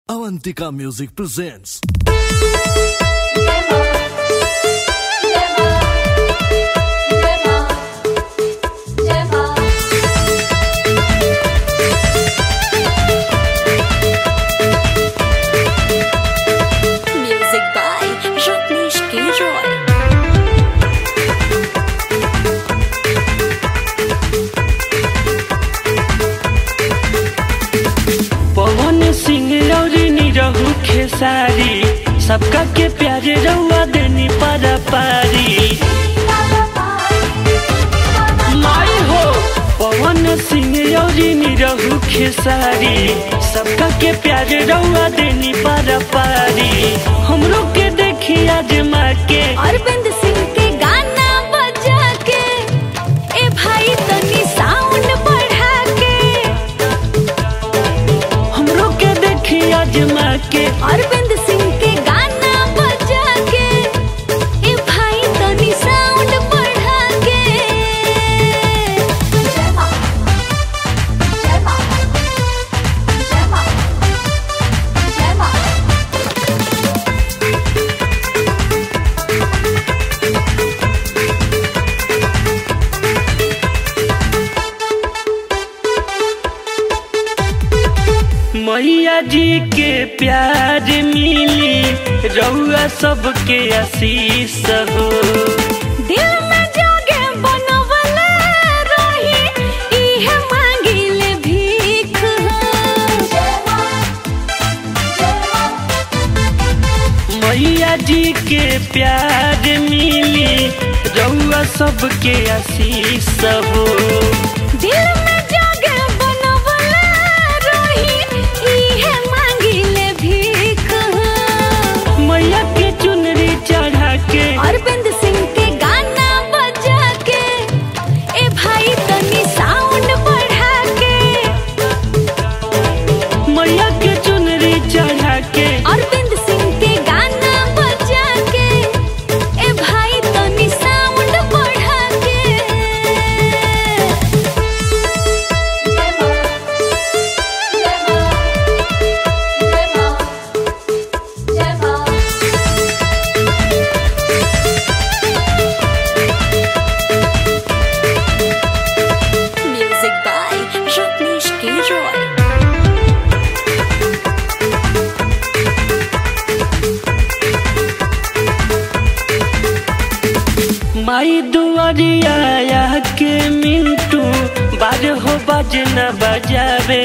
Avantika Music presents. Music by Rajneesh K. Roy. पवन सिंह रौरी निरहु खेसारी सबका के प्यारे रउआ देनी पर पारी माई हो पवन सिंह रौरी निरहु खेसारी सबका के प्यारे रउआ देनी पर पारी हमरो के देखी आजमा के अरविंद सिंह के गाना बजा के ए भाई तनी साउंड बढ़ा के हमरो के देखी आजमा के अरविंद सिंह के गाना बजा के ए भाई तनी साउंड बढ़ा के जय मां जय मां जय मां जय मां मैया जी के प्यार मिली रउआ सबके आशीष हो दिल में जोगे बनवले रही इहे मांगिले भीख मैया जी के प्यार मिली रउआ सबके आशीष हो दिल में जोगे बनवले रही इहे मांगिले भीख मैया के चुनरी चढ़ा के अरविंद सिंह के गाना बजा के ए भाई तनी साउंड बढ़ा के मैया के चुनरी चढ़ा के अरविंद सिंह के गाना बजा के ए भाई तनी साउंड बढ़ा के जय मां जय मां जय मां जय मां म्यूजिक बाय रत्नेश के रॉय माई दुआरिया के मिंटू बाज हो बजना बजावे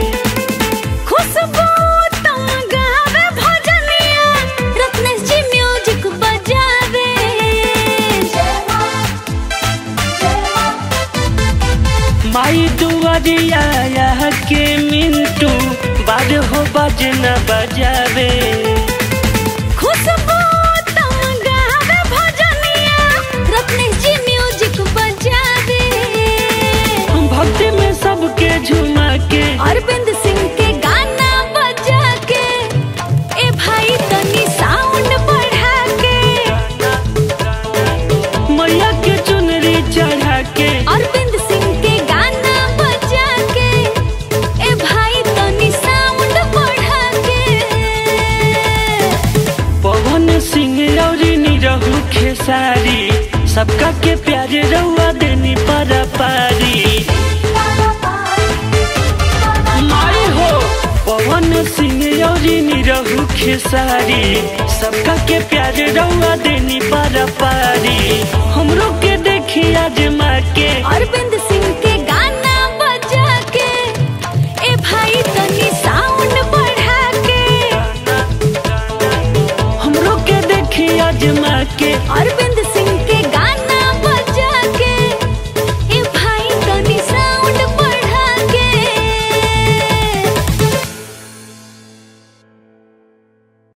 खुशबू तुम गावे भजनिया रत्नेश जी म्यूजिक बजावे जय मां जय मां माई दुआरिया के मिंटू बाज हो बजना बजावे खुशबू तुम गावे भजनिया रत्नेश जी म्यूजिक बजावे भक्ति में सबके झुमा के अरविंद सिंह के गाना बजा के ए भाई तनी साउंड बढ़ा के मैया के चुनरी चढ़ा के अरविंद सिंह के गाना बजा के ए भाई तनी साउंड बढ़ा के पवन सिंह रौरी निरहु खेसारी सबका के प्यारे रउआ देनी पर पारी माई हो पवन सिंह रौरी निरहु खेसारी सबका के प्यारे रउआ देनी पर पारी हमरो के